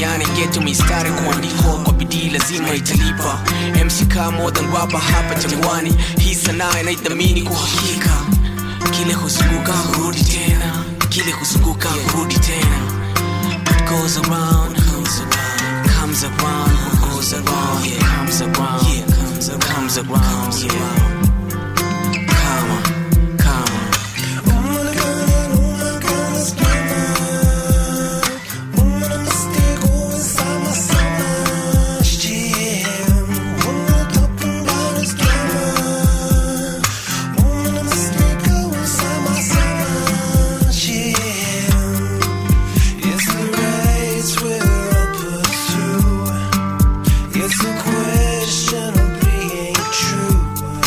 duniani geto mistari kuandikwa kwa bidii lazima italipa mck more than gwapa hapa jangwani hii sanaa inaithamini kwa hakika kile huzunguka hurudi tena kile huzunguka hurudi tena what goes around comes around comes around what goes around yeah comes around yeah comes around comes around yeah Kama, kama. It's a question of being true.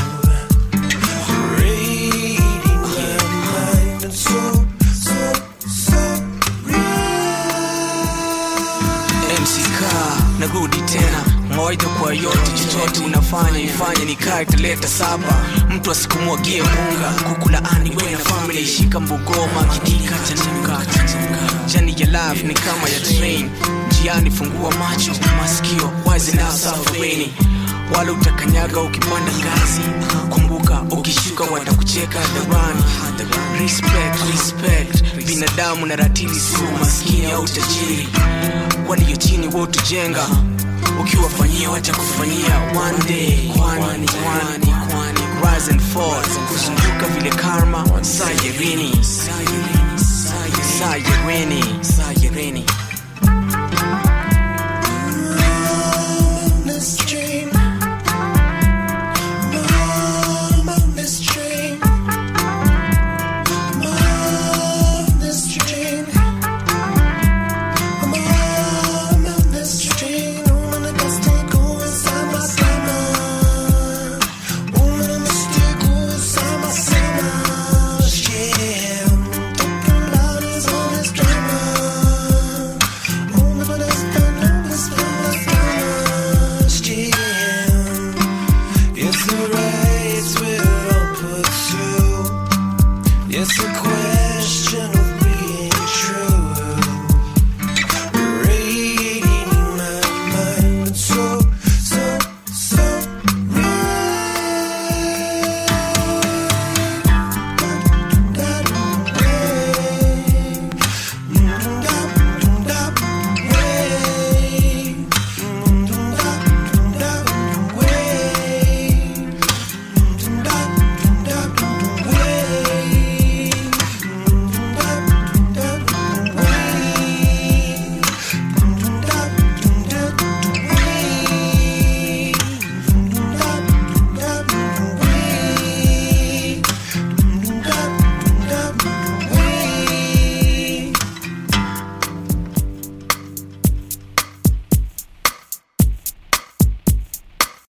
Reading my mind and so, so, so mck narudi tena mawaidha kwa yote chochote unafanya ifanye nikae taleta saba mtu asikumwagie munga kukulaani we na famili ishika mbugoma kidika chanuka jani ya life ni kama ya train njiani fungua macho masikio wazi na safarini wala utakanyaga ukipanda ngazi kumbuka ukishuka watakucheka hadharani respect respect binadamu na ratili si umaskini au tajiri walio chini wotujenga ukiwafanyia watakufanyia one day kwani kwani kwani rise and fall kuzunguka vile karma sayerini sayerini